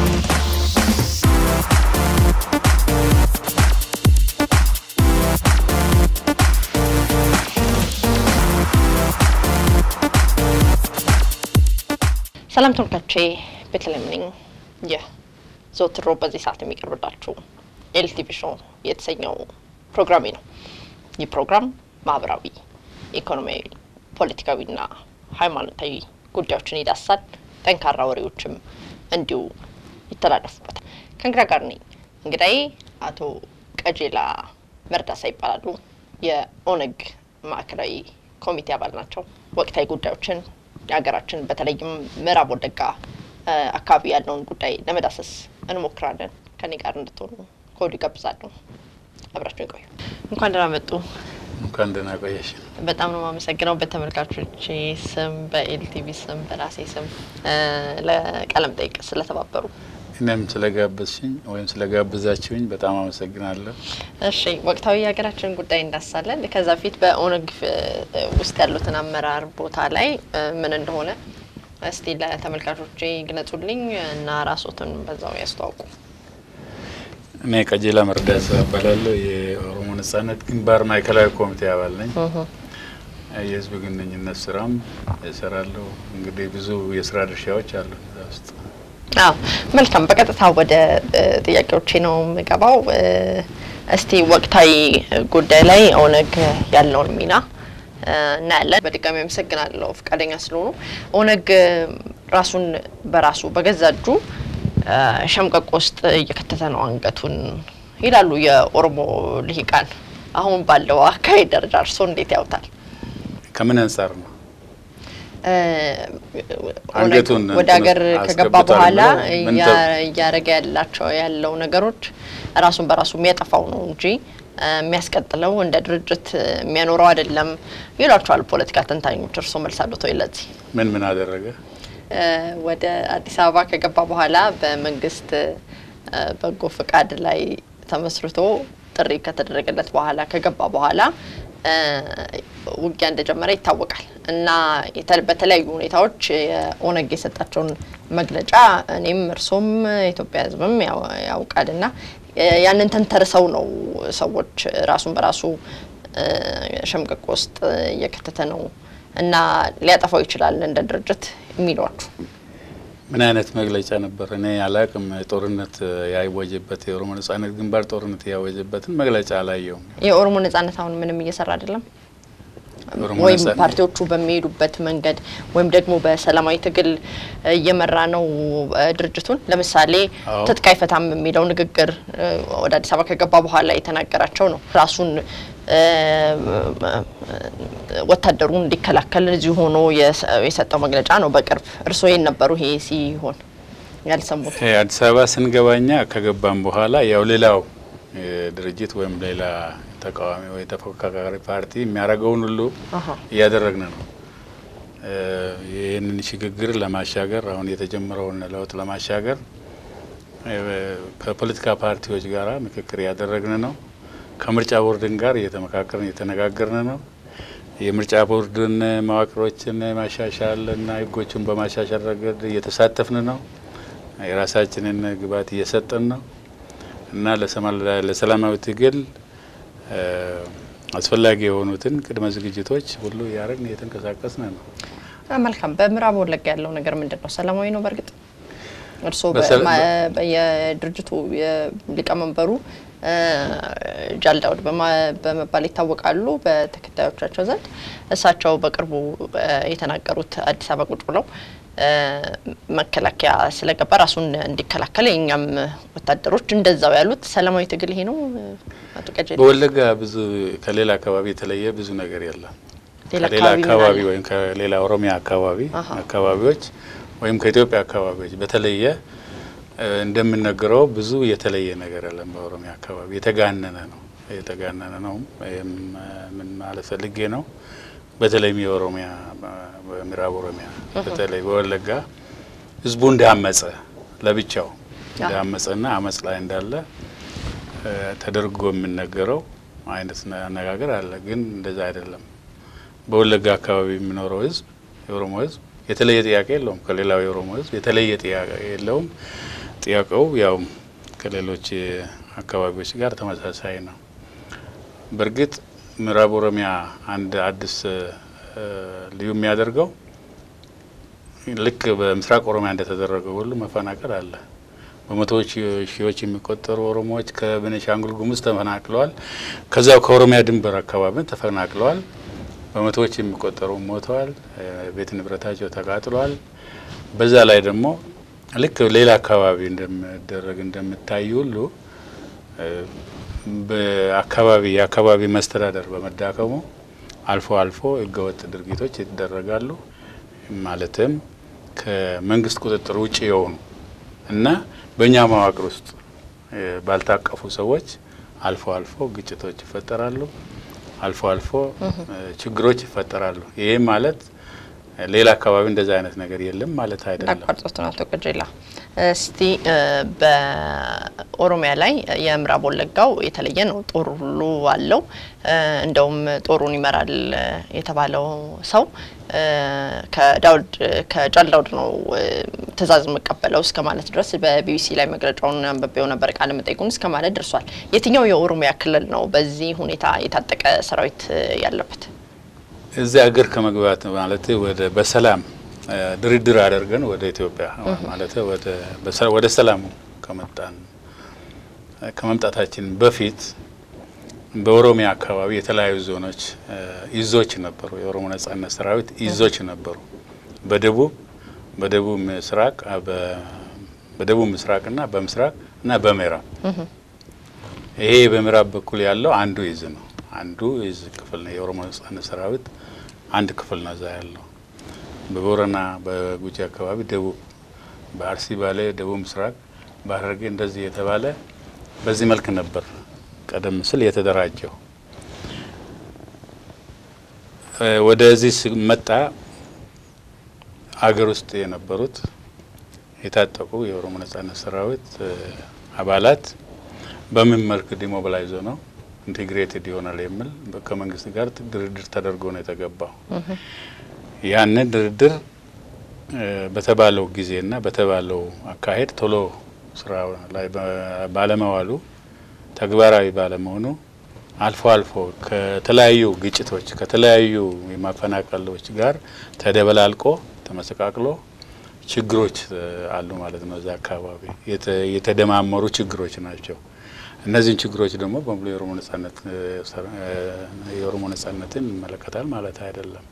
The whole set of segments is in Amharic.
ሰላም ተመልካቾቼ ቤተልሔም ነኝ። ይህ ዘወትር ሮብ በዚህ ሰዓት የሚቀርብላችሁ ኤልቲቪ ሾው የተሰኘው ፕሮግራሜ ነው። ይህ ፕሮግራም ማህበራዊ፣ ኢኮኖሚያዊ፣ ፖለቲካዊና ሃይማኖታዊ ጉዳዮችን ይዳሳል። ጠንካራ ወሬዎችም እንዲሁ ይተላለፉበታል። ከእንግዳ ጋር ነኝ። እንግዳዬ አቶ ቀጀላ መርዳሳ ይባላሉ። የኦነግ ማዕከላዊ ኮሚቴ አባል ናቸው። ወቅታዊ ጉዳዮችን የሀገራችን በተለይም ምዕራብ ወለጋ አካባቢ ያለውን ጉዳይ ለመዳሰስ እንሞክራለን። ከኔ ጋር እንድትሆኑ ከወዲሁ ጋብዛለሁ። አብራችሁ ይቆዩ። እንኳን ደህና መጡ። እንኳን ደህና ቆየሽ። በጣም ነው የማመሰግነው በተመልካቾች ስም፣ በኤልቲቪ ስም፣ በራሴ ስም ለቃለም ጠይቅ ስለተባበሩ እኔም ስለጋበዝሽኝ ወይም ስለጋበዛችሁኝ በጣም አመሰግናለሁ። እሺ ወቅታዊ የሀገራችን ጉዳይ እንዳሳለን። ከዛ በፊት በኦነግ ውስጥ ያሉትን አመራር ቦታ ላይ ምን እንደሆነ እስቲ ለተመልካቾቼ ግለጹልኝ እና ራሶትን በዛው ያስተዋውቁ። እኔ ቀጀላ መርዳሳ እባላለሁ። የኦሮሞ ነጻነት ግንባር ማዕከላዊ ኮሚቴ አባል ነኝ። የህዝብ ግንኙነት ስራም እሰራለሁ። እንግዲህ ብዙ የስራ ድርሻዎች አሉ እዛ ውስጥ። አዎ መልካም። በቀጥታ ወደ ጥያቄዎቼ ነው የምገባው። እስቲ ወቅታዊ ጉዳይ ላይ ኦነግ ያለውን ሚና እናያለን። በድጋሚ አመሰግናለሁ ፈቃደኛ ስለሆኑ። ኦነግ ራሱን በራሱ በገዛ እጁ ሸምቀቆ ውስጥ እየከተተ ነው አንገቱን ይላሉ የኦሮሞ ልሂቃን። አሁን ባለው አካሄድ ደረጃ እርስዎ እንዴት ያውታል? ከምን አንጻር ነው? ኦነግ አንገቱን ወደ ሀገር ከገባ አስገብቷል በኋላ ብለው ምን እያደረገ ያላቸው ያለው ነገሮች ራሱን በራሱ የሚያጠፋው ነው እንጂ የሚያስቀጥለው እንደ ድርጅት የሚያኖረው አይደለም ይሏቸዋል ፖለቲካ ተንታኞች። እርስዎ መልስ አሉት ወይ ለዚህ? ምን ምን አደረገ? ወደ አዲስ አበባ ከገባ በኋላ በመንግስት በጎ ፍቃድ ላይ ተመስርቶ ጥሪ ከተደረገለት በኋላ ከገባ በኋላ ውጊያ እንደጀመረ ይታወቃል እና የተ- በተለያዩ ሁኔታዎች የኦነግ የሰጣቸውን መግለጫ እኔም እርሶም የኢትዮጵያ ሕዝብም ያው- ያውቃል እና ያንን ተንተርሰው ነው ሰዎች ራሱን በራሱ ሸምቀቆ ውስጥ እየከተተ ነው እና ሊያጠፋው ይችላል እንደ ድርጅት የሚሏችሁ ምን አይነት መግለጫ ነበር? እኔ አላቅም። ጦርነት ያወጀበት የኦሮሞ ነጻነት ግንባር ጦርነት ያወጀበትን መግለጫ አላየውም። የኦሮሞ ነጻነት አሁን ምንም እየሰራ አይደለም የኦሮሞ ወይም ነጻነት- ፓርቲዎቹ በሚሄዱበት መንገድ ወይም ደግሞ በሰላማዊ ትግል እየመራ ነው እ፣ ድርጅቱን። ለምሳሌ አዎ። ትጥቅ አይፈታም የሚለው ንግግር እ፣ ወደ አዲስ አበባ ከገባ በኋላ የተናገራቸው ነው። ራሱን እ፣ ወታደሩ እንዲከላከል እዚሁ ሆኖ የሰ- የሰጠው መግለጫ ነው በቅርብ። እርስዎ የት ነበሩ ይሄ ሲሆን ያልሰሙት? ይሄ አዲስ አበባ ስንገባኛ ከገባም በኋላ ያው ሌላው እ፣ ድርጅት ወይም ሌላ ተቃዋሚ ወይ ተፎካካሪ ፓርቲ የሚያደርገውን ሁሉ አሀ። እያደረግን ነው። እ፣ ይህንን ሽግግር ለማሻገር አሁን የተጀመረውን ለውጥ ለማሻገር እ፣ ከፖለቲካ ፓርቲዎች ጋራ ምክክር እያደረግን ነው። ከምርጫ ቦርድን ጋር እየተመካከርን እየተነጋገርን ነው። የምርጫ ቦርድን መዋቅሮችን ማሻሻል እና ሕጎቹን በማሻሻል ረገድ እየተሳተፍን ነው። የራሳችንን ግብዓት እየሰጠን ነው እና ለሰማ- ለሰላማዊ ትግል እ፣ አስፈላጊ የሆኑትን ቅድመ ዝግጅቶች ሁሉ እያደረግን እየተንቀሳቀስን ነው። አ፣ መልካም። በምዕራብ ወለጋ ያለው ነገር ምንድን ነው? ሰላማዊ ነው? በእርግጥ እርስዎ በሰላ- በማ- በ- የድርጅቱ ሊቀመንበሩ እ፣ ጃል ዳውድ በማ- በመባል ይታወቃሉ በተከታዮቻቸው ዘንድ። እሳቸው በቅርቡ እ፣ የተናገሩት አዲስ አበባ ቁጭ ብለው እ፣ መከላከያ ስለገባ ራሱን እንዲከላከል የእኛም ወታደሮች እንደዛው ያሉት ሰላማዊ ትግል ይሄ ነው። አቶ ቀጀሌ በወለጋ ብዙ ከሌላ አካባቢ የተለየ ብዙ ነገር የለም። ሌላ ከሌላ አካባቢ ምን አካባቢ አለ? ወይም ከሌላ ኦሮሚያ አካባቢ አሀ። አካባቢዎች ወይም ከኢትዮጵያ አካባቢዎች በተለየ እ፣ እንደምነገረው ብዙ የተለየ ነገር የለም። በኦሮሚያ አካባቢ የተጋነነ ነው የተጋነነ ነው። ይህም እ፣ ምን ማለት ፈልጌ ነው? በተለይም የኦሮሚያ በምዕራብ ኦሮሚያ በተለይ በወለጋ ህዝቡ እንዳመጸ ለብቻው እንዳመጸና አመጽ ላይ እንዳለ እ፣ ተደርጎ የሚነገረው አይነት አነጋገር አለ። ግን እንደዛ አይደለም። በወለጋ አካባቢ የሚኖረው ህዝብ የኦሮሞ ህዝብ የተለየ ጥያቄ የለውም። ከሌላው የኦሮሞ ህዝብ የተለየ ጥያቄ የለውም። ጥያቄው ያው ከሌሎች አካባቢዎች ጋር ተመሳሳይ ነው። በእርግጥ ምዕራብ ኦሮሚያ አንድ አዲስ ልዩ የሚያደርገው ልክ በምስራቅ ኦሮሚያ እንደተደረገው ሁሉ መፈናቀል አለ። በመቶዎች ሺዎች የሚቆጠሩ ኦሮሞዎች ከቤኒሻንጉል ጉሙዝ ተፈናቅለዋል። ከዚያው ከኦሮሚያ ድንበር አካባቢ ተፈናቅለዋል። በመቶዎች የሚቆጠሩ ሞተዋል። ቤት ንብረታቸው ተቃጥለዋል። በዛ ላይ ደግሞ ልክ ሌላ አካባቢ እንደሚደረግ እንደምታይ ሁሉ በአካባቢ የአካባቢ መስተዳደር በመዳከሙ አልፎ አልፎ ህገወጥ ድርጊቶች ይደረጋሉ። ማለትም ከመንግስት ቁጥጥር ውጭ የሆኑ እና በእኛ መዋቅር ውስጥ ባልታቀፉ ሰዎች አልፎ አልፎ ግጭቶች ይፈጠራሉ። አልፎ አልፎ ችግሮች ይፈጠራሉ። ይህ ማለት ሌላ አካባቢ እንደዛ አይነት ነገር የለም ማለት አይደለም። አቋርጦት ነው አቶ ቀጀላ። እስቲ በኦሮሚያ ላይ የምዕራብ ወለጋው የተለየ ነው። ጦር ሁሉ አለው። እንደውም ጦሩን ይመራል የተባለው ሰው ከዳውድ ከጃል ዳውድ ነው ትዕዛዝ የምቀበለው እስከ ማለት ድረስ በቢቢሲ ላይ መግለጫውን አንብቤው ነበር። ቃለ መጠይቁን እስከ ማለት ደርሷል። የትኛው የኦሮሚያ ክልል ነው በዚህ ሁኔታ የታጠቀ ሰራዊት ያለበት? እዚህ ሀገር ከመግባት ማለት ወደ በሰላም ድርድር አድርገን ወደ ኢትዮጵያ ማለት ወደ ሰላሙ ከመጣን ከመምጣታችን በፊት በኦሮሚያ አካባቢ የተለያዩ ዞኖች ይዞች ነበሩ። የኦሮሞ ነጻነት ሰራዊት ይዞች ነበሩ። በደቡብ በደቡብ ምስራቅ በደቡብ ምስራቅና በምስራቅ እና በምዕራብ ይሄ በምዕራብ በኩል ያለው አንዱ ይዝ ነው። አንዱ ይዝ ክፍል ነው። የኦሮሞ ነጻነት ሰራዊት አንድ ክፍል ነው እዛ ያለው። በቦረና በጉጂ አካባቢ ደቡብ፣ በአርሲ ባሌ ደቡብ ምስራቅ፣ በሐረርጌ እንደዚህ የተባለ በዚህ መልክ ነበር ቀደም ሲል የተደራጀው። ወደዚህ መጣ አገር ውስጥ የነበሩት የታጠቁ የኦሮሞ ነጻነት ሰራዊት አባላት በምን መልክ ዲሞቢላይዞ ነው ኢንቴግሬትድ ይሆናል የሚል ከመንግስት ጋር ድርድር ተደርጎ ነው የተገባው። ያንን ድርድር በተባለው ጊዜና በተባለው አካሄድ ቶሎ ስራ ላይ ባለመዋሉ ተግባራዊ ባለመሆኑ አልፎ አልፎ ከተለያዩ ግጭቶች ከተለያዩ የማፈናቀሎች ጋር ተደበላልቆ ተመሰቃቅሎ ችግሮች አሉ ማለት ነው። እዛ አካባቢ የተደማመሩ ችግሮች ናቸው። እነዚህን ችግሮች ደግሞ በሙሉ የኦሮሞ ነጻነት የኦሮሞ ነጻነትን ይመለከታል ማለት አይደለም።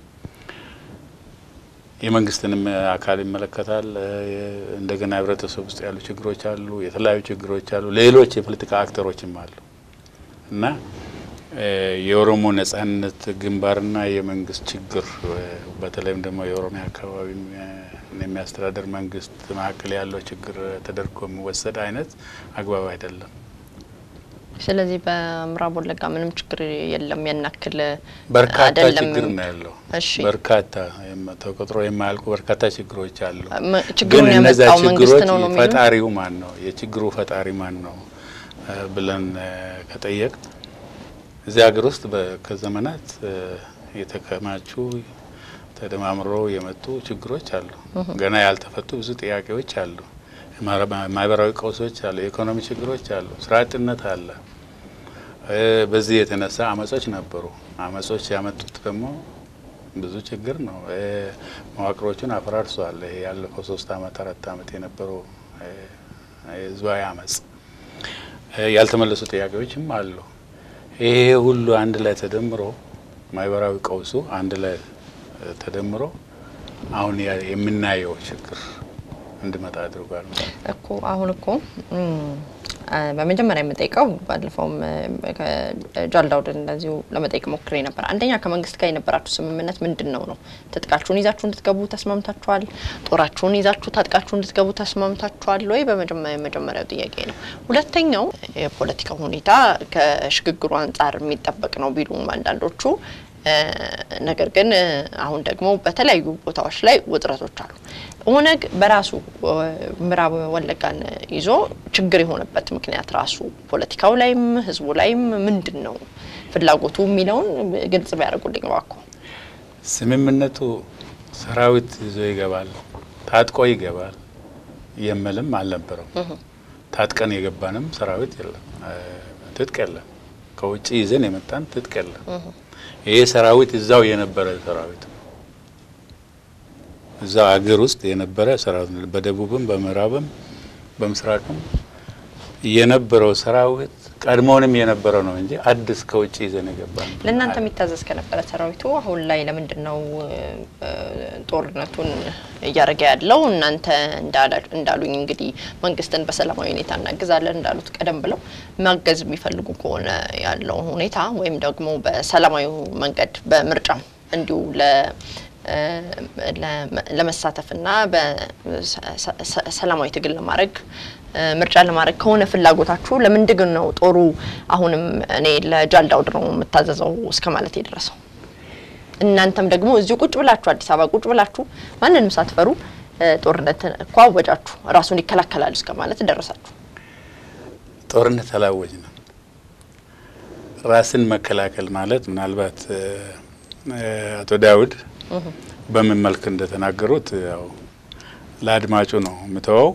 የመንግስትንም አካል ይመለከታል። እንደገና ህብረተሰብ ውስጥ ያሉ ችግሮች አሉ፣ የተለያዩ ችግሮች አሉ፣ ሌሎች የፖለቲካ አክተሮችም አሉ እና የኦሮሞ ነጻነት ግንባርና የመንግስት ችግር በተለይም ደግሞ የኦሮሚያ አካባቢ የሚያስተዳደር መንግስት መካከል ያለው ችግር ተደርጎ የሚወሰድ አይነት አግባብ አይደለም። ስለዚህ በምዕራብ ወለጋ ምንም ችግር የለም። ያናክል በርካታ ችግር ነው ያለው። በርካታ ተቆጥሮ የማያልቁ በርካታ ችግሮች አሉ። ግን እነዛ ችግሮች ፈጣሪው ማን ነው? የችግሩ ፈጣሪ ማን ነው ብለን ከጠየቅ እዚህ ሀገር ውስጥ ከዘመናት የተከማቹ ተደማምሮ የመጡ ችግሮች አሉ። ገና ያልተፈቱ ብዙ ጥያቄዎች አሉ። ማህበራዊ ቀውሶች አሉ። የኢኮኖሚ ችግሮች አሉ። ስራ አጥነት አለ። በዚህ የተነሳ አመጾች ነበሩ። አመጾች ያመጡት ደግሞ ብዙ ችግር ነው። መዋቅሮቹን አፈራርሷል። ይሄ ያለፈው ሶስት አመት አራት አመት የነበረው ህዝባዊ አመጽ ያልተመለሱ ጥያቄዎችም አሉ። ይሄ ሁሉ አንድ ላይ ተደምሮ ማህበራዊ ቀውሱ አንድ ላይ ተደምሮ አሁን የምናየው ችግር እንዲመጣ አድርጓል እኮ አሁን እኮ በመጀመሪያ የምጠይቀው ባለፈውም ጃልዳውድን እንደዚሁ ለመጠየቅ ሞክሬ ነበር። አንደኛ ከመንግስት ጋር የነበራችሁ ስምምነት ምንድን ነው ነው? ትጥቃችሁን ይዛችሁ እንድትገቡ ተስማምታችኋል? ጦራችሁን ይዛችሁ ታጥቃችሁ እንድትገቡ ተስማምታችኋል ወይ? በመጀመሪያው ጥያቄ ነው። ሁለተኛው የፖለቲካ ሁኔታ ከሽግግሩ አንጻር የሚጠበቅ ነው ቢሉም አንዳንዶቹ ነገር ግን አሁን ደግሞ በተለያዩ ቦታዎች ላይ ውጥረቶች አሉ። ኦነግ በራሱ ምዕራብ ወለጋን ይዞ ችግር የሆነበት ምክንያት ራሱ ፖለቲካው ላይም ህዝቡ ላይም ምንድን ነው ፍላጎቱ የሚለውን ግልጽ ቢያደርጉልኝ እባክዎ። ስምምነቱ ሰራዊት ይዞ ይገባል፣ ታጥቆ ይገባል የምልም አልነበረው። ታጥቀን የገባንም ሰራዊት የለም፣ ትጥቅ የለም። ከውጭ ይዘን የመጣን ትጥቅ የለም። ይሄ ሰራዊት እዛው የነበረ ሰራዊት ነው። እዛው አገር ውስጥ የነበረ ሰራዊት ነው። በደቡብም በምዕራብም በምስራቅም የነበረው ሰራዊት ቀድሞውንም የነበረው ነው እንጂ አዲስ ከውጭ ይዘን የገባ ነው። ለእናንተ የሚታዘዝ ከነበረ ሰራዊቱ አሁን ላይ ለምንድን ነው ጦርነቱን እያደረገ ያለው? እናንተ እንዳሉኝ እንግዲህ መንግስትን በሰላማዊ ሁኔታ እናግዛለን እንዳሉት ቀደም ብለው ማገዝ የሚፈልጉ ከሆነ ያለው ሁኔታ ወይም ደግሞ በሰላማዊ መንገድ በምርጫም እንዲሁ ለመሳተፍና በሰላማዊ ትግል ለማድረግ ምርጫ ለማድረግ ከሆነ ፍላጎታችሁ ለምንድን ነው ጦሩ አሁንም እኔ ለጃልዳውድ ነው የምታዘዘው እስከ ማለት የደረሰው? እናንተም ደግሞ እዚሁ ቁጭ ብላችሁ አዲስ አበባ ቁጭ ብላችሁ ማንንም ሳትፈሩ ጦርነት እኮ አወጃችሁ፣ ራሱን ይከላከላል እስከ ማለት ደረሳችሁ። ጦርነት አላወጅንም። ራስን መከላከል ማለት ምናልባት አቶ ዳውድ በምን መልክ እንደተናገሩት ያው ለአድማጩ ነው የምተወው።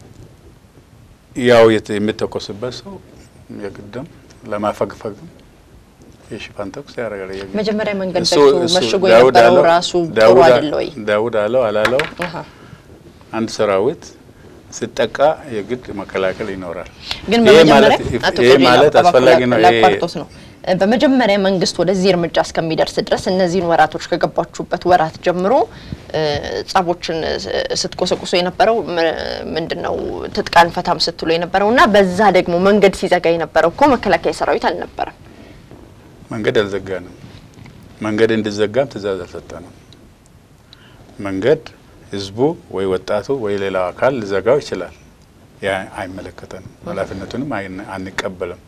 ያው የሚተኮስበት ሰው የግድም ለማፈግፈግም የሽፋን ተኩስ ያደርጋል። መጀመሪያ መንገድ ዘግቶ መሽጎ የነበረው ራሱ ጥሩ አይደለ ወይ? ዳውድ አለው አላለው አንድ ሰራዊት ሲጠቃ የግድ መከላከል ይኖራል። ግን ይሄ በመጀመሪያ አቶ ይሄ ቆዲና ማለት አስፈላጊ ነው። ይሄ ላቋርጦት ነው። በመጀመሪያ መንግስት ወደዚህ እርምጃ እስከሚደርስ ድረስ እነዚህን ወራቶች ከገባችሁበት ወራት ጀምሮ ጸቦችን ስትቆሰቁሶ የነበረው ምንድነው? ትጥቅ አንፈታም ስትሉ የነበረው እና በዛ ደግሞ መንገድ ሲዘጋ የነበረው እኮ መከላከያ ሰራዊት አልነበረም። መንገድ አልዘጋንም። መንገድ እንዲዘጋም ትእዛዝ አልሰጠንም። መንገድ ህዝቡ ወይ ወጣቱ ወይ ሌላው አካል ሊዘጋው ይችላል። ያ አይመለከተንም፣ ኃላፊነቱንም አንቀበልም።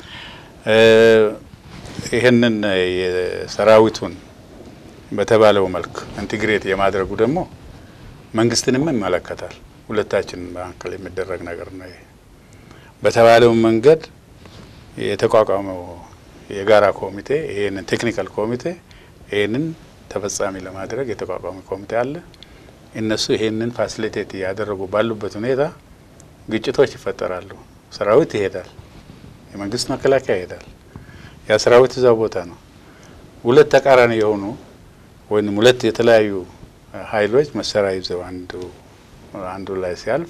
ይህንን የሰራዊቱን በተባለው መልክ ኢንቲግሬት የማድረጉ ደግሞ መንግስትንም ይመለከታል። ሁለታችን መካከል የሚደረግ ነገር ነው። ይሄ በተባለው መንገድ የተቋቋመው የጋራ ኮሚቴ ይህንን ቴክኒካል ኮሚቴ ይህንን ተፈጻሚ ለማድረግ የተቋቋመ ኮሚቴ አለ። እነሱ ይህንን ፋሲሊቴት እያደረጉ ባሉበት ሁኔታ ግጭቶች ይፈጠራሉ። ሰራዊት ይሄዳል፣ የመንግስት መከላከያ ይሄዳል። ያ ሰራዊት እዛው ቦታ ነው። ሁለት ተቃራኒ የሆኑ ወይም ሁለት የተለያዩ ኃይሎች መሳሪያ ይዘው አንዱ አንዱ ላይ ሲያልፍ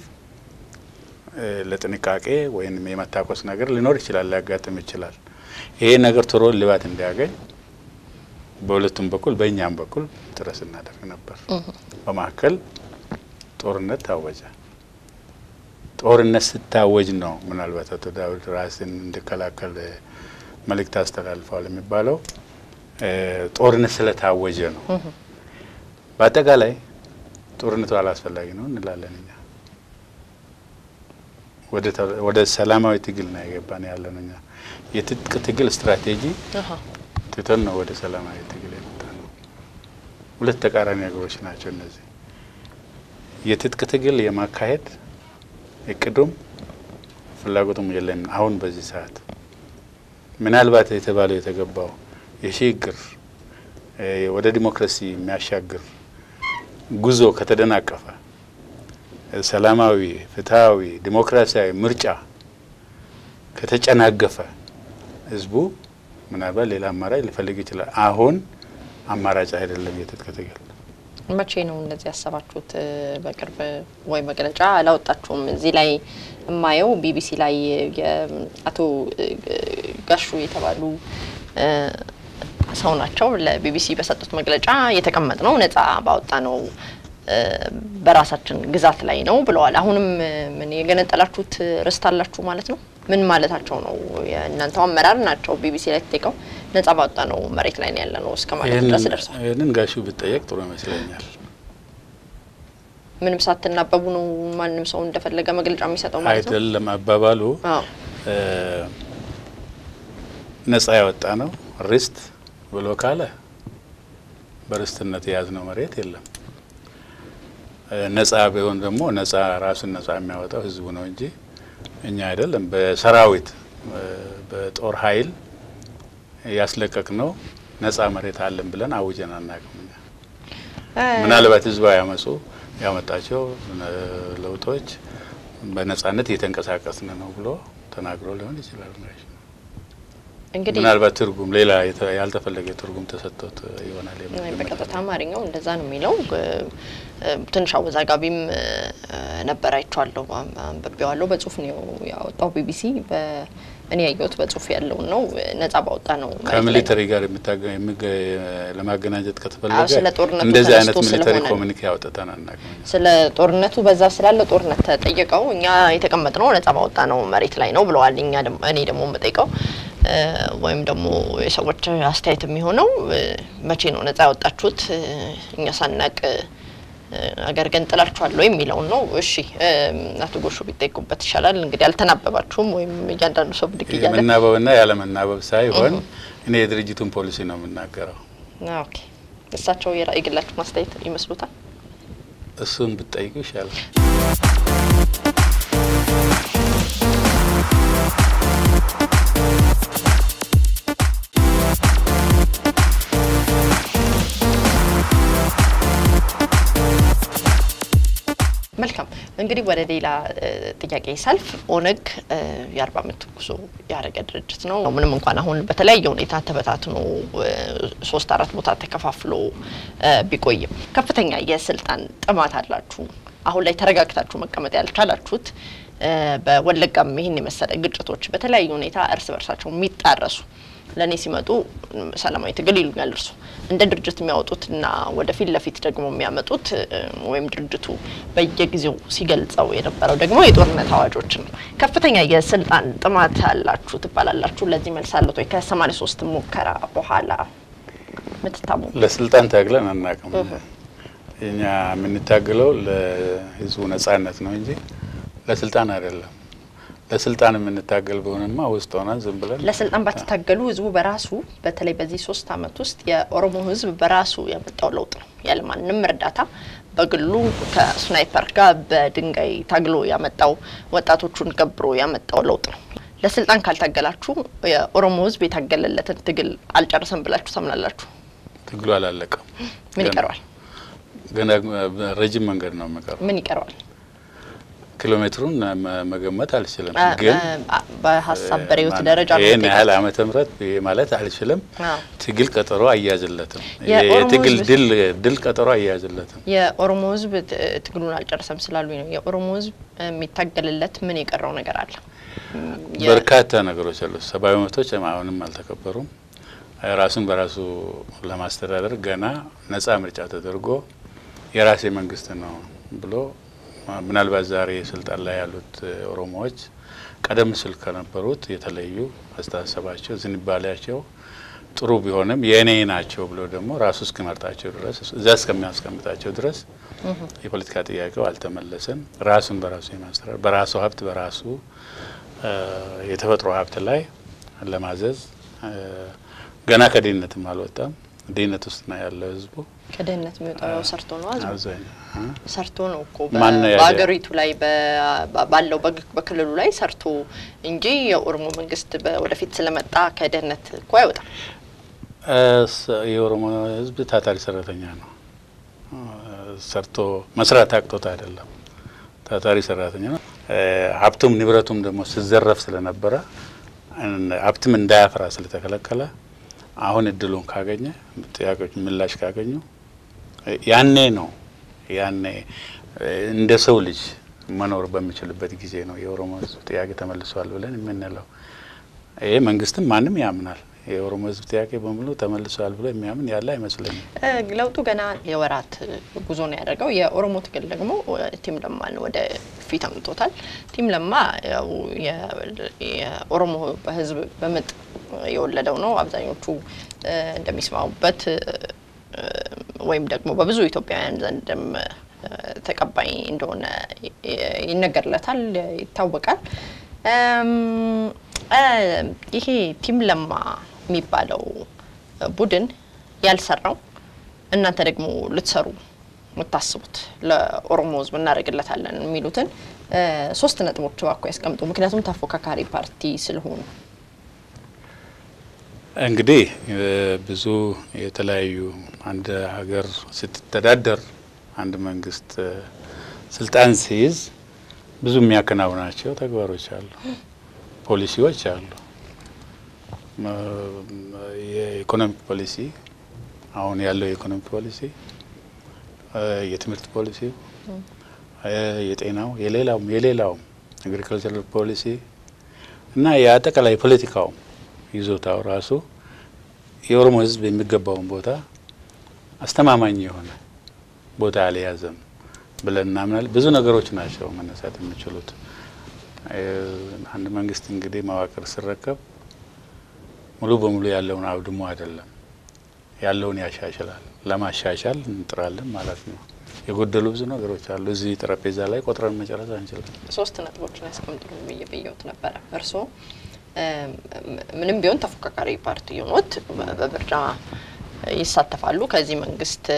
ለጥንቃቄ ወይም የመታኮስ ነገር ሊኖር ይችላል፣ ሊያጋጥም ይችላል። ይሄ ነገር ቶሎ ልባት እንዲያገኝ በሁለቱም በኩል በእኛም በኩል ጥረት እናደርግ ነበር። በመካከል ጦርነት ታወጀ። ጦርነት ስታወጅ ነው ምናልባት አቶ ዳዊት ራስን እንዲከላከል መልእክት አስተላልፈዋል የሚባለው ጦርነት ስለታወጀ ነው። በአጠቃላይ ጦርነቱ አላስፈላጊ ነው እንላለን እኛ። ወደ ሰላማዊ ትግል ነው የገባን ያለን እኛ። የትጥቅ ትግል ስትራቴጂ ትተን ነው ወደ ሰላማዊ ትግል የመጣ ነው። ሁለት ተቃራኒ ነገሮች ናቸው እነዚህ። የትጥቅ ትግል የማካሄድ እቅዱም ፍላጎቱም የለም። አሁን በዚህ ሰዓት ምናልባት የተባለው የተገባው የሽግግር ወደ ዲሞክራሲ የሚያሻግር ጉዞ ከተደናቀፈ ሰላማዊ፣ ፍትሐዊ፣ ዲሞክራሲያዊ ምርጫ ከተጨናገፈ ህዝቡ ምናልባት ሌላ አማራጭ ሊፈልግ ይችላል። አሁን አማራጭ አይደለም የትጥቅ ትግል። መቼ ነው እንደዚህ ያሰባችሁት? በቅርብ ወይ መግለጫ አላወጣችሁም? እዚህ ላይ የማየው ቢቢሲ ላይ የአቶ ጋሹ የተባሉ ሰው ናቸው። ለቢቢሲ በሰጡት መግለጫ የተቀመጥ ነው ነጻ ባወጣ ነው በራሳችን ግዛት ላይ ነው ብለዋል። አሁንም ምን የገነጠላችሁት ርስት አላችሁ ማለት ነው? ምን ማለታቸው ነው? የእናንተው አመራር ናቸው ቢቢሲ ላይ ተጠይቀው ነጻ ባወጣ ነው መሬት ላይ ነው ያለ ነው እስከ ማለት ድረስ ደርሰዋል። ይህንን ጋሹ ብጠየቅ ጥሩ ይመስለኛል። ምንም ሳትናበቡ ነው ማንም ሰው እንደፈለገ መግለጫ የሚሰጠው ማለት ነው? አይደለም አባባሉ አዎ ነጻ ያወጣ ነው ርስት ብሎ ካለ በርስትነት የያዝነው መሬት የለም። ነጻ ቢሆን ደግሞ ነጻ ራሱን ነጻ የሚያወጣው ህዝቡ ነው እንጂ እኛ አይደለም። በሰራዊት በጦር ኃይል ያስለቀቅ ነው ነጻ መሬት አለን ብለን አውጀን አናውቅም። እኛ ምናልባት ህዝባዊ አመፁ ያመጣቸው ለውጦች በነጻነት እየተንቀሳቀስን ነው ብሎ ተናግሮ ሊሆን ይችላል። እንግዲህ ምናልባት ትርጉም ሌላ ያልተፈለገ ትርጉም ተሰጥቶት ይሆናል። በቀጥታ አማርኛው እንደዛ ነው የሚለው። ትንሽ አወዛጋቢም ነበር። አይቼዋለሁ፣ አንብቤዋለሁ። በጽሁፍ ነው ያወጣው ቢቢሲ። እኔ ያየሁት በጽሁፍ ያለውን ነው። ነጻ ባወጣ ነው ከሚሊተሪ ጋር ለማገናኘት ከተፈለገ ስለ ጦርነቱ እንደዚህ አይነት ተነስቶ ሚሊተሪ ስለሆነ ኮሚኒኬ አውጥተን አናውቅም። ስለ ጦርነቱ በዛ ስላለ ጦርነት ተጠየቀው እኛ የተቀመጥነው ነጻ ባወጣ ነው መሬት ላይ ነው ብለዋል። እኛ ደግሞ እኔ ደግሞ የምጠይቀው ወይም ደግሞ የሰዎች አስተያየት የሚሆነው መቼ ነው ነጻ ያወጣችሁት እኛ ሳናቅ አገር ግን ጥላችኋል ወይ የሚለውን ነው። እሺ አቶ ጎሹ ቢጠይቁበት ይሻላል። እንግዲህ አልተናበባችሁም ወይም እያንዳንዱ ሰው ብድግ እያለ የመናበብና ያለመናበብ ሳይሆን እኔ የድርጅቱን ፖሊሲ ነው የምናገረው። ኦኬ እሳቸው የራ- የግላችሁ ማስተያየት ይመስሉታል? እሱን ብትጠይቁ ይሻላል። መልካም እንግዲህ ወደ ሌላ እ, ጥያቄ ሳልፍ ኦነግ እ, የአርባ ዓመት ጉዞ ያደረገ ድርጅት ነው። ምንም እንኳን አሁን በተለያየ ሁኔታ ተበታትኖ እ, ሶስት አራት ቦታ ተከፋፍሎ እ, ቢቆይም ከፍተኛ የስልጣን ጥማት አላችሁ። አሁን ላይ ተረጋግታችሁ መቀመጥ ያልቻላችሁት እ, በወለጋም ይህን የመሰለ ግጭቶች በተለያየ ሁኔታ እርስ በርሳቸው የሚጣረሱ ለእኔ ሲመጡ ም፣ ሰላማዊ ትግል ይሉኛል እርሱ እንደ ድርጅት የሚያወጡትና ወደ ፊት ለፊት ደግሞ የሚያመጡት እ፣ ወይም ድርጅቱ በየጊዜው ሲገልጸው የነበረው ደግሞ የጦርነት አዋጆችን ነው። ከፍተኛ የስልጣን ጥማት አላችሁ ትባላላችሁ። ለዚህ መልስ አለት ወይ? ከሰማኒያ ሶስት ሙከራ በኋላ ምትታሙ ለስልጣን ታግለን አናውቅም። እኛ የምንታግለው ለህዝቡ ነጻነት ነው እንጂ ለስልጣን አይደለም። ለስልጣን የምንታገል በሆነማ ውስጥ ሆነን ዝም ብለን ለስልጣን ባትታገሉ ህዝቡ በራሱ በተለይ በዚህ ሶስት አመት ውስጥ የኦሮሞ ህዝብ በራሱ ያመጣው ለውጥ ነው። ያለማንም እርዳታ በግሉ ከስናይፐር ጋር በድንጋይ ታግሎ ያመጣው ወጣቶቹን ገብሮ ያመጣው ለውጥ ነው። ለስልጣን ካልታገላችሁ የኦሮሞ ህዝብ የታገለለትን ትግል አልጨረሰም ብላችሁ ታምናላችሁ? ትግሉ አላለቀም። ምን ገና- ይቀረዋል? ገና ረጅም መንገድ ነው የሚቀረው። ምን ይቀረዋል? ኪሎ ሜትሩን መ- መገመት አልችልም፣ አ- ግን አ- በሀሳብ በሬዎት ማን- ደረጃ ነው ይህን ያህል የምትጠይቃቸው? ዓመተ ምህረት ይሄ ማለት አልችልም። አዎ። ትግል ቀጠሮ አያያዝለትም። የኦሮሞ የትግል ህዝብ- ድል ድል ቀጠሮ አያያዝለትም። የኦሮሞ ህዝብ ት- ትግሉን አልጨረሰም ስላሉኝ ነው። የኦሮሞ ህዝብ የሚታገልለት ምን የቀረው ነገር አለ? የ- በርካታ ነገሮች አሉ። ሰብአዊ መብቶች አሁንም አልተከበሩም። ራሱን በራሱ ለማስተዳደር ገና ነጻ ምርጫ ተደርጎ የራሴ መንግስት ነው ብሎ ምናልባት ዛሬ ስልጣን ላይ ያሉት ኦሮሞዎች ቀደም ሲል ከነበሩት የተለዩ አስተሳሰባቸው፣ ዝንባሌያቸው ጥሩ ቢሆንም የእኔ ናቸው ብሎ ደግሞ ራሱ እስኪመርጣቸው ድረስ እዚያ እስከሚያስቀምጣቸው ድረስ የፖለቲካ ጥያቄው አልተመለሰም። ራሱን በራሱ የማስተዳደር በራሱ ሀብት በራሱ እ የተፈጥሮ ሀብት ላይ ለማዘዝ እ ገና ከድህነትም አልወጣም። ድህነት ውስጥ ነው ያለው ህዝቡ ከድህነት የሚወጣው ሰርቶ ነው ህዝቡ አብዛኛው እ ሰርቶ ነው እኮ ማን ነው ያለ? በሀገሪቱ ላይ በ- ባለው በግ- በክልሉ ላይ ሰርቶ እንጂ የኦሮሞ መንግስት በ- ወደፊት ስለመጣ ከድህነት እኮ አይወጣም። እ ስ- የኦሮሞ ህዝብ ታታሪ ሰራተኛ ነው። እ ሰርቶ መስራት አቅቶት አይደለም። ታታሪ ሰራተኛ ነው። እ ሀብቱም ንብረቱም ደግሞ ሲዘረፍ ስለነበረ እን- ሀብትም እንዳያፈራ ስለተከለከለ አሁን እድሉን ካገኘ ጥያቄዎች ምላሽ ካገኙ እ ያኔ ነው ያኔ እ እንደ ሰው ልጅ መኖር በሚችልበት ጊዜ ነው የኦሮሞ ህዝብ ጥያቄ ተመልሷል ብለን የምንለው። ይሄ መንግስትም ማንም ያምናል። የኦሮሞ ህዝብ ጥያቄ በሙሉ ተመልሷል ብሎ የሚያምን ያለ አይመስለኝም። እ ለውጡ ገና የወራት ጉዞ ነው ያደረገው። የኦሮሞ ትግል ደግሞ እ ቲም ለማን ወደ ፊት አምጥቶታል። ቲም ለማ ያው የ- የኦሮሞ ህዝብ በምጥ የወለደው ነው። አብዛኞቹ እ እንደሚስማሙበት እ ወይም ደግሞ በብዙ ኢትዮጵያውያን ዘንድም እ ተቀባይ እንደሆነ ይ- ይነገርለታል፣ ይታወቃል። እም፣ እ ይሄ ቲም ለማ የሚባለው ቡድን ያልሰራው እናንተ ደግሞ ልትሰሩ የምታስቡት ለኦሮሞ ህዝብ እናደርግለታለን የሚሉትን እ ሶስት ነጥቦች እባክዎ ያስቀምጡ። ምክንያቱም ተፎካካሪ ፓርቲ ስለሆኑ እንግዲህ እ ብዙ የተለያዩ አንድ ሀገር ስትተዳደር አንድ መንግስት ስልጣን ሲይዝ ብዙ የሚያከናውናቸው ተግባሮች አሉ፣ ፖሊሲዎች አሉ። የኢኮኖሚክ ፖሊሲ አሁን ያለው የኢኮኖሚክ ፖሊሲ፣ የትምህርት ፖሊሲ፣ የጤናው፣ የሌላውም የሌላውም አግሪካልቸራል ፖሊሲ እና የአጠቃላይ ፖለቲካው ይዞታው ራሱ የኦሮሞ ሕዝብ የሚገባውን ቦታ አስተማማኝ የሆነ ቦታ አልያዘም ብለን እናምናለን። ብዙ ነገሮች ናቸው መነሳት የሚችሉት። አንድ መንግስት እንግዲህ መዋቅር ሲረከብ ሙሉ በሙሉ ያለውን አውድሞ አይደለም፣ ያለውን ያሻሽላል። ለማሻሻል እንጥራለን ማለት ነው። የጎደሉ ብዙ ነገሮች አሉ። እዚህ ጠረጴዛ ላይ ቆጥረን መጨረስ አንችልም። ሶስት ነጥቦችን ያስቀምጡ ብዬ ብየውት ነበረ። እርስዎ ምንም ቢሆን ተፎካካሪ ፓርቲ ሆኖት በምርጫ ይሳተፋሉ። ከዚህ መንግስት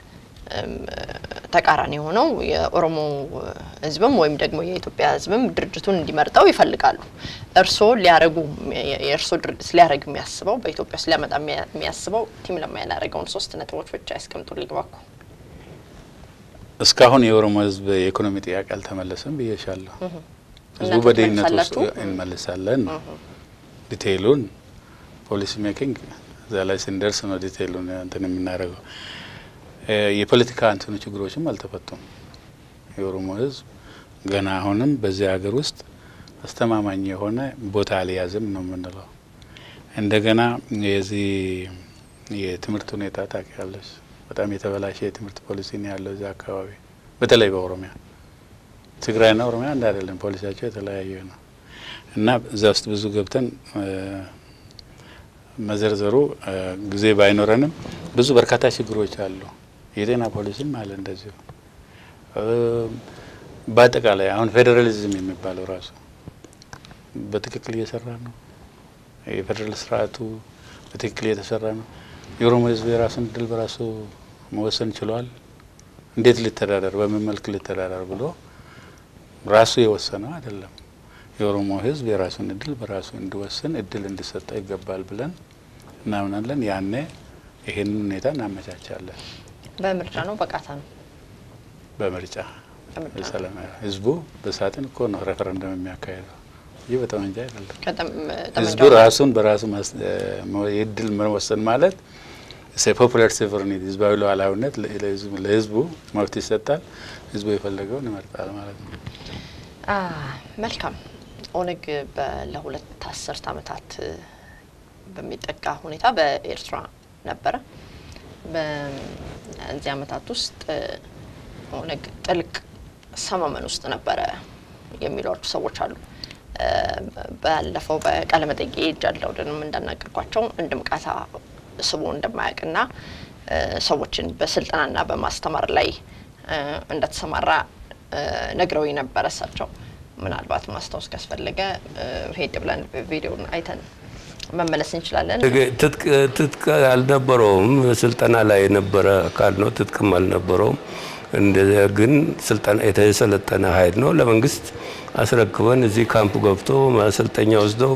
ተቃራኒ የሆነው የኦሮሞ ህዝብም ወይም ደግሞ የኢትዮጵያ ህዝብም ድርጅቱን እንዲመርጠው ይፈልጋሉ። እርስዎ ሊያረጉ የእርስዎ ድርጅት ሊያደረግ የሚያስበው በኢትዮጵያ ውስጥ ሊያመጣ የሚያስበው ቲም ለማ ያላረገውን ሶስት ነጥቦች ብቻ ያስቀምጡልኝ እባክዎ። እስካሁን የኦሮሞ ህዝብ የኢኮኖሚ ጥያቄ አልተመለሰም ብዬሻለሁ። ህዝቡ በድህነት ውስጥ እንመልሳለን ነው ዲቴይሉን ፖሊሲ ሜኪንግ እዛ ላይ ስንደርስ ነው ዲቴይሉን እንትን የምናደርገው። የፖለቲካ እንትኑ ችግሮችም አልተፈቱም። የኦሮሞ ህዝብ ገና አሁንም በዚህ ሀገር ውስጥ አስተማማኝ የሆነ ቦታ አልያዝም ነው የምንለው። እንደገና የዚህ የትምህርት ሁኔታ ታውቂያለሽ፣ በጣም የተበላሸ የትምህርት ፖሊሲ ነው ያለው እዚህ አካባቢ፣ በተለይ በኦሮሚያ ትግራይና ኦሮሚያ አንድ አይደለም፣ ፖሊሲያቸው የተለያየ ነው እና እዛ ውስጥ ብዙ ገብተን መዘርዘሩ ጊዜ ባይኖረንም ብዙ በርካታ ችግሮች አሉ። የጤና ፖሊሲም አለ እንደዚሁ። በአጠቃላይ አሁን ፌዴራሊዝም የሚባለው ራሱ በትክክል እየሰራ ነው። የፌዴራል ስርዓቱ በትክክል እየተሰራ ነው። የኦሮሞ ህዝብ የራሱን እድል በራሱ መወሰን ችሏል። እንዴት ሊተዳደር፣ በምን መልክ ሊተዳደር ብሎ ራሱ የወሰነው አይደለም። የኦሮሞ ህዝብ የራሱን እድል በራሱ እንዲወስን እድል እንዲሰጠው ይገባል ብለን እናምናለን። ያኔ ይሄንን ሁኔታ እናመቻቻለን። በምርጫ ነው በቃታ ነው በምርጫ ሰላማዊ ህዝቡ በሳጥን እኮ ነው ሬፈረንደም የሚያካሄደው ይህ በጠመንጃ አይደለም። ህዝቡ ራሱን በራሱ የእድል መወሰን ማለት ፖፑላር ሶቨሬኒቲ ህዝባዊ ሉዓላዊነት ለህዝቡ መብት ይሰጣል። ህዝቡ የፈለገውን ይመርጣል ማለት ነው። መልካም። ኦነግ ለሁለት አስርት ዓመታት በሚጠጋ ሁኔታ በኤርትራ ነበረ። በዚህ ዓመታት ውስጥ ኦነግ ጥልቅ ሰመመን ውስጥ ነበረ የሚሏቸው ሰዎች አሉ። ባለፈው በቃለ መጠይቄ ጃለውድንም እንዳናገርኳቸው አንድም ቃታ ስቦ እንደማያውቅና ሰዎችን በስልጠናና በማስተማር ላይ እንደተሰማራ ነግረው ነበረ። እሳቸው ምናልባት ማስታወስ ካስፈለገ ሄድ ብለን ቪዲዮን አይተን መመለስ እንችላለን። ትጥቅ አልነበረውም። ስልጠና ላይ የነበረ አካል ነው። ትጥቅም አልነበረውም። እንደዚያ ግን ስልጠና የተሰለጠነ ኃይል ነው። ለመንግስት አስረክበን እዚህ ካምፕ ገብቶ ማሰልጠኛ ወስደው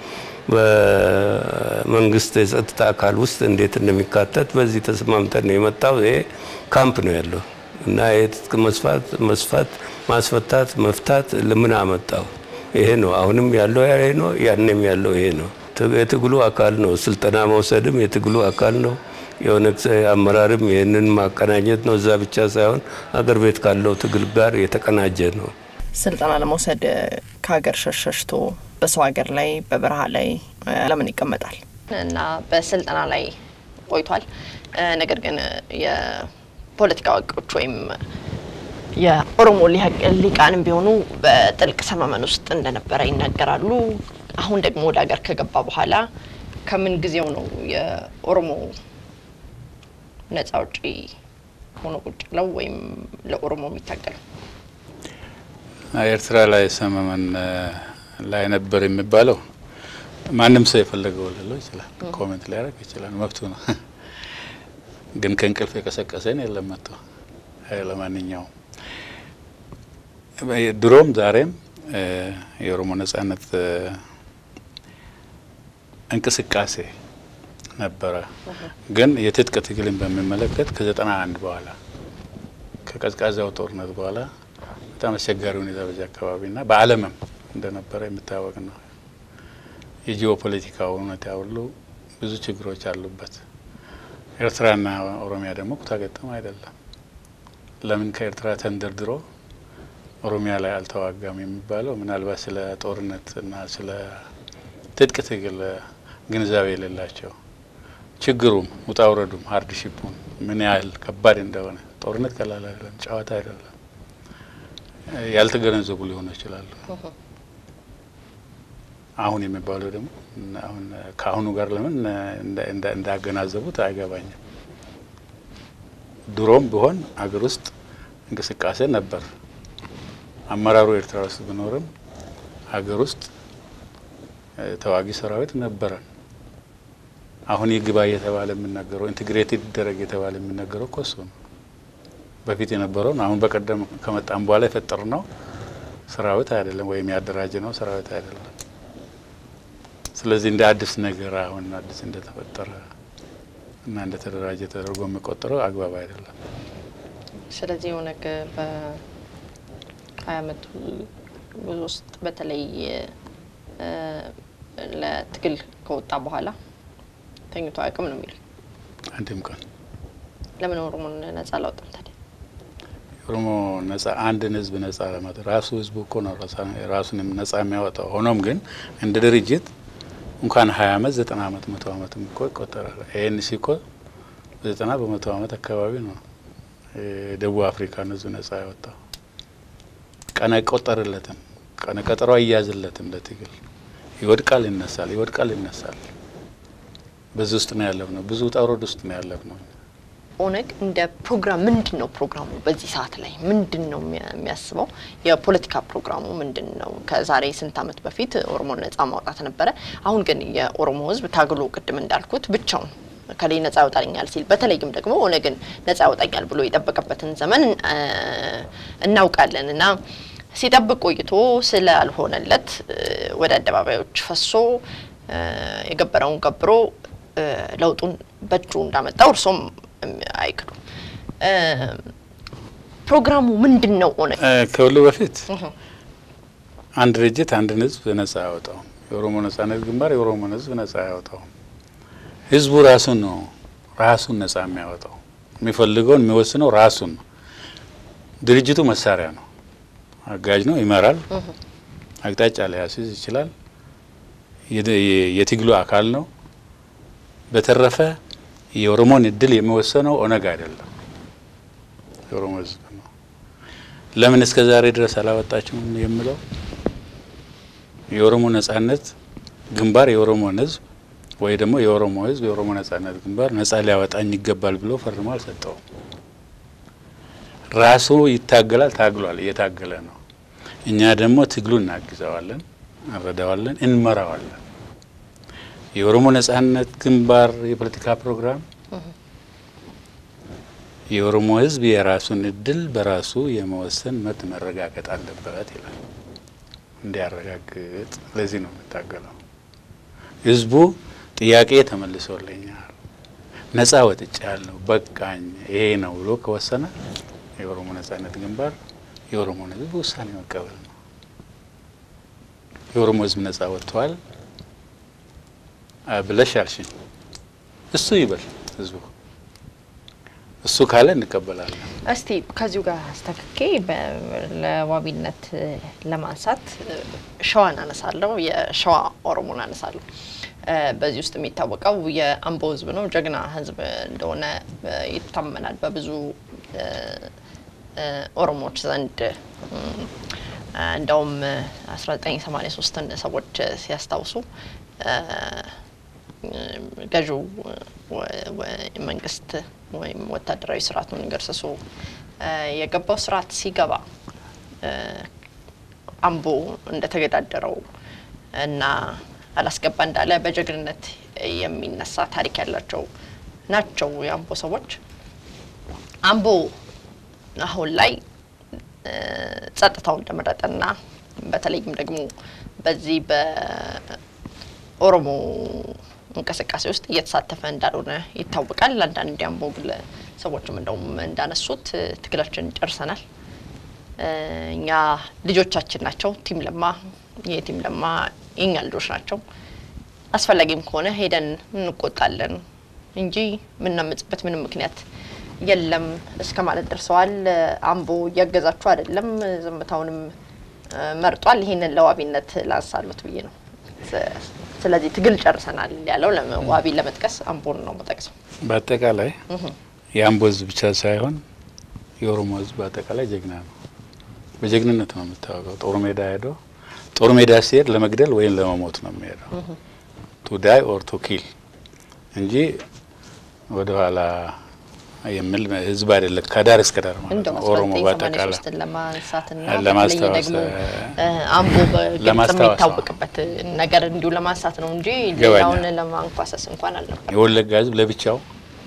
በመንግስት የጸጥታ አካል ውስጥ እንዴት እንደሚካተት በዚህ ተስማምተን ነው የመጣው። ይሄ ካምፕ ነው ያለው እና የትጥቅ መስፋት መስፋት ማስፈታት መፍታት ለምን አመጣው? ይሄ ነው አሁንም ያለው ይሄ ነው፣ ያንም ያለው ይሄ ነው። የትግሉ አካል ነው። ስልጠና መውሰድም የትግሉ አካል ነው። የኦነግ አመራርም ይህንን ማቀናኘት ነው። እዛ ብቻ ሳይሆን አገር ቤት ካለው ትግል ጋር የተቀናጀ ነው። ስልጠና ለመውሰድ ከሀገር ሸሸሽቶ በሰው ሀገር ላይ በበረሃ ላይ ለምን ይቀመጣል? እና በስልጠና ላይ ቆይቷል። ነገር ግን የፖለቲካ አዋቂዎች ወይም የኦሮሞ ሊቃንም ቢሆኑ በጥልቅ ሰመመን ውስጥ እንደነበረ ይናገራሉ። አሁን ደግሞ ወደ ሀገር ከገባ በኋላ ከምን ጊዜው ነው የኦሮሞ ነጻ አውጪ ሆኖ ቁጭ ብለው ወይም ለኦሮሞ የሚታገለው? ኤርትራ ላይ ሰመመን ላይ ነበር የሚባለው ማንም ሰው የፈለገው ልለው ይችላል፣ ኮሜንት ሊያደርግ ይችላል፣ መብቱ ነው። ግን ከእንቅልፍ የቀሰቀሰን የለም መጥቶ ለማንኛውም ድሮም ዛሬም የኦሮሞ ነጻነት እንቅስቃሴ ነበረ። ግን የትጥቅ ትግልን በሚመለከት ከዘጠና አንድ በኋላ ከቀዝቃዛው ጦርነት በኋላ በጣም አስቸጋሪ ሁኔታ በዚህ አካባቢና በዓለምም እንደነበረ የሚታወቅ ነው። የጂኦፖለቲካው ሁኔታ ሁሉ ብዙ ችግሮች አሉበት። ኤርትራና ኦሮሚያ ደግሞ ኩታ ገጠም አይደለም። ለምን ከኤርትራ ተንደርድሮ ኦሮሚያ ላይ አልተዋጋም የሚባለው ምናልባት ስለ ጦርነትና ስለ ትጥቅ ትግል ግንዛቤ የሌላቸው ችግሩም ውጣ ውረዱም ሀርድሺፑን ምን ያህል ከባድ እንደሆነ ጦርነት ቀላል አይደለም፣ ጨዋታ አይደለም። ያልተገነዘቡ ሊሆኑ ይችላሉ። አሁን የሚባለው ደግሞ አሁን ከአሁኑ ጋር ለምን እንዳገናዘቡት አይገባኝም። ድሮም ቢሆን አገር ውስጥ እንቅስቃሴ ነበር። አመራሩ ኤርትራ ውስጥ ቢኖርም ሀገር ውስጥ ተዋጊ ሰራዊት ነበረን። አሁን ይግባ እየተባለ የሚነገረው ኢንቴግሬትድ ይደረግ የተባለ የሚነገረው እኮ እሱ ነው። በፊት የነበረውን አሁን በቀደም ከመጣም በኋላ የፈጠር ነው ሰራዊት አይደለም፣ ወይም ያደራጀ ነው ሰራዊት አይደለም። ስለዚህ እንደ አዲስ ነገር አሁን አዲስ እንደተፈጠረ እና እንደተደራጀ ተደርጎ የሚቆጠረው አግባብ አይደለም። ስለዚህ ኦነግ በሀያ አመቱ ጉዞ ውስጥ በተለይ ለትግል ከወጣ በኋላ ተኝቶ አያውቅም ነው የሚለው። አንድም ቀን ለምን ኦሮሞን ነጻ አላወጣም ታዲያ? ኦሮሞ ነጻ አንድን ህዝብ ነጻ ለማለት ራሱ ህዝቡ እኮ ነው ራሱንም ነጻ የሚያወጣው። ሆኖም ግን እንደ ድርጅት እንኳን ሀያ አመት ዘጠና አመት መቶ አመትም እኮ ይቆጠራል። ኤንሲ እኮ ዘጠና በመቶ አመት አካባቢ ነው የደቡብ አፍሪካን ህዝብ ነጻ ያወጣው። ቀን አይቆጠርለትም፣ ቀነ ቀጠሮ አይያዝለትም ለትግል ይወድቃል፣ ይነሳል፣ ይወድቃል፣ ይነሳል። በዚህ ውስጥ ነው ያለፍ ነው። ብዙ ውጣ ውረድ ውስጥ ነው ያለፍ ነው። ኦነግ እንደ ፕሮግራም ምንድን ነው ፕሮግራሙ? በዚህ ሰዓት ላይ ምንድን ነው የሚያስበው? የፖለቲካ ፕሮግራሙ ምንድን ነው? ከዛሬ ስንት ዓመት በፊት ኦሮሞን ነጻ ማውጣት ነበረ። አሁን ግን የኦሮሞ ህዝብ ታግሎ ቅድም እንዳልኩት ብቻውን ከላይ ነጻ ያወጣኛል ሲል በተለይም ደግሞ ኦነግን ነጻ ያወጣኛል ብሎ የጠበቀበትን ዘመን እናውቃለን እና ሲጠብቅ ቆይቶ ስላልሆነለት ወደ አደባባዮች ፈሶ የገበረውን ገብሮ ለውጡን በእጁ እንዳመጣው እርሶም አይክዱም። ፕሮግራሙ ምንድን ነው? ኦነግ ከሁሉ በፊት አንድ ድርጅት አንድን ህዝብ ነጻ አያወጣውም። የኦሮሞ ነጻነት ግንባር የኦሮሞን ህዝብ ነጻ አያወጣውም። ህዝቡ ራሱን ነው ራሱን ነጻ የሚያወጣው። የሚፈልገውን የሚወስነው ራሱን ነው። ድርጅቱ መሳሪያ ነው፣ አጋዥ ነው፣ ይመራል፣ አቅጣጫ ሊያስይዝ ይችላል፣ የትግሉ አካል ነው። በተረፈ የኦሮሞን እድል የሚወሰነው ኦነግ አይደለም፣ የኦሮሞ ህዝብ ነው። ለምን እስከ ዛሬ ድረስ አላወጣችሁም የምለው የኦሮሞ ነጻነት ግንባር የኦሮሞን ህዝብ ወይ ደግሞ የኦሮሞ ህዝብ የኦሮሞ ነጻነት ግንባር ነጻ ሊያወጣኝ ይገባል ብሎ ፈርሞ አልሰጠውም። ራሱ ይታገላል፣ ታግሏል፣ እየታገለ ነው። እኛ ደግሞ ትግሉ እናግዘዋለን፣ እንረዳዋለን፣ እንመራዋለን። የኦሮሞ ነጻነት ግንባር የፖለቲካ ፕሮግራም የኦሮሞ ህዝብ የራሱን እድል በራሱ የመወሰን መብት መረጋገጥ አለበት ይላል። እንዲያረጋግጥ ለዚህ ነው የምታገለው። ህዝቡ ጥያቄ ተመልሶልኛል፣ ነጻ ወጥቻ ያለው በቃኝ፣ ይሄ ነው ብሎ ከወሰነ የኦሮሞ ነጻነት ግንባር የኦሮሞን ህዝብ ውሳኔ መቀበል ነው። የኦሮሞ ህዝብ ነጻ ወጥተዋል ብለሽ አልሽኝ። እሱ ይበል ህዝቡ እሱ ካለ እንቀበላለን። እስቲ ከዚሁ ጋር አስተካኬ ለዋቢነት ለማንሳት ሸዋን አነሳለሁ፣ የሸዋ ኦሮሞን አነሳለሁ። በዚህ ውስጥ የሚታወቀው የአምቦ ህዝብ ነው። ጀግና ህዝብ እንደሆነ ይታመናል በብዙ ኦሮሞዎች ዘንድ። እንደውም 1983ን ሰዎች ሲያስታውሱ ገዢው መንግስት ወይም ወታደራዊ ስርዓቱን ገርስሶ የገባው ስርዓት ሲገባ አምቦ እንደተገዳደረው እና አላስገባ እንዳለ በጀግንነት የሚነሳ ታሪክ ያላቸው ናቸው የአምቦ ሰዎች። አምቦ አሁን ላይ ጸጥታው እንደመረጠና በተለይም ደግሞ በዚህ በኦሮሞ እንቅስቃሴ ውስጥ እየተሳተፈ እንዳልሆነ ይታወቃል። አንዳንድ የአምቦ ሰዎችም እንደውም እንዳነሱት ትግላችን ጨርሰናል። እኛ ልጆቻችን ናቸው። ቲም ለማ የቲም ለማ የኛ ልጆች ናቸው። አስፈላጊም ከሆነ ሄደን እንቆጣለን እንጂ የምናምጽበት ምንም ምክንያት የለም እስከ ማለት ደርሰዋል። አምቦ እያገዛችሁ አይደለም፣ ዝምታውንም መርጧል። ይህንን ለዋቢነት ላንሳሉት ብዬ ነው። ስለዚህ ትግል ጨርሰናል ያለው ዋቢ ለመጥቀስ አምቦን ነው መጠቅሰው። በአጠቃላይ የአምቦ ህዝብ ብቻ ሳይሆን የኦሮሞ ህዝብ በአጠቃላይ ጀግና ነው። በጀግንነት ነው የምታወቀው። ጦር ሜዳ ሄዶ ጦር ሜዳ ሲሄድ ለመግደል ወይም ለመሞት ነው የሚሄደው ቱ ዳይ ኦር ቱ ኪል እንጂ ወደ ኋላ የሚል ህዝብ አይደለም። ከዳር እስከ ዳር ማለት ነው። ኦሮሞ በአጠቃላይ ለማንሳትና ለማስታወስ ደግሞ አምቦ በግልጽ የሚታወቅበት ነገር እንዲሁ ለማንሳት ነው እንጂ ሌላውን ለማንኳሰስ እንኳን አልነበር። የወለጋ ህዝብ ለብቻው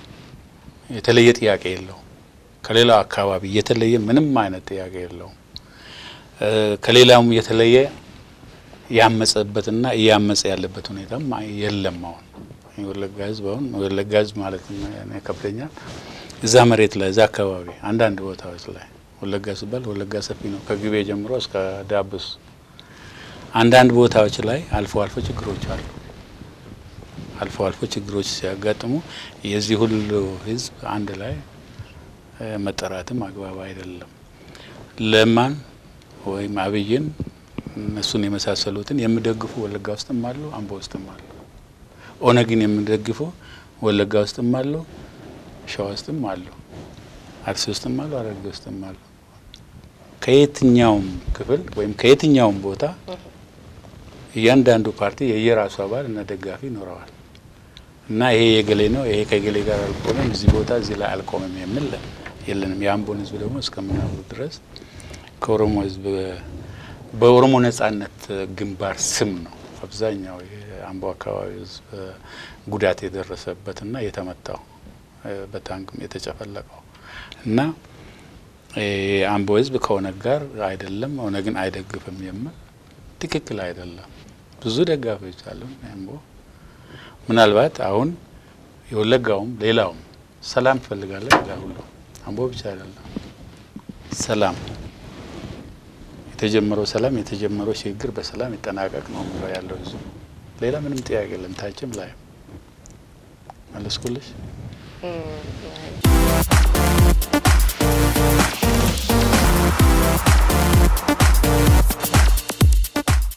የተለየ ጥያቄ የለውም። ከሌላው አካባቢ የተለየ ምንም አይነት ጥያቄ የለውም። ከሌላውም የተለየ ያመጸበትና እያመጸ ያለበት ሁኔታም የለም። አሁን የወለጋ ህዝብ አሁን የወለጋ ህዝብ ማለት ከብደኛል እዛ መሬት ላይ እዛ አካባቢ አንዳንድ ቦታዎች ላይ ወለጋ ሲባል ወለጋ ሰፊ ነው፣ ከግቤ ጀምሮ እስከ ዳብስ። አንዳንድ ቦታዎች ላይ አልፎ አልፎ ችግሮች አሉ። አልፎ አልፎ ችግሮች ሲያጋጥሙ የዚህ ሁሉ ህዝብ አንድ ላይ መጠራትም አግባብ አይደለም። ለማን ወይም አብይን እነሱን የመሳሰሉትን የሚደግፉ ወለጋ ውስጥም አሉ፣ አምቦ ውስጥም አሉ። ኦነግን የሚደግፉ ወለጋ ውስጥም አሉ፣ ሸዋ ውስጥም አሉ፣ አርሲ ውስጥም አሉ፣ ሐረርጌ ውስጥም አሉ። ከየትኛውም ክፍል ወይም ከየትኛውም ቦታ እያንዳንዱ ፓርቲ የየራሱ አባል እና ደጋፊ ይኖረዋል እና ይሄ የገሌ ነው ይሄ ከገሌ ጋር አልቆመም እዚህ ቦታ እዚህ ላይ አልቆመም የሚል የለንም። የአምቦን ህዝብ ደግሞ እስከምናውቁ ድረስ ከኦሮሞ ህዝብ በኦሮሞ ነጻነት ግንባር ስም ነው አብዛኛው የአምቦ አካባቢ ህዝብ ጉዳት የደረሰበትና የተመታው በታንክም የተጨፈለቀው እና የአምቦ ህዝብ ከኦነግ ጋር አይደለም ኦነግን አይደግፍም የሚል ትክክል አይደለም። ብዙ ደጋፊዎች አሉ አምቦ። ምናልባት አሁን የወለጋውም ሌላውም ሰላም ትፈልጋለን ይላል ሁሉ። አምቦ ብቻ አይደለም ሰላም የተጀመረው ሰላም የተጀመረው ሽግግር በሰላም ይጠናቀቅ ነው የሚለው ያለው ህዝቡ። ሌላ ምንም ጥያቄ የለም። ታችም ላይ መለስኩልሽ።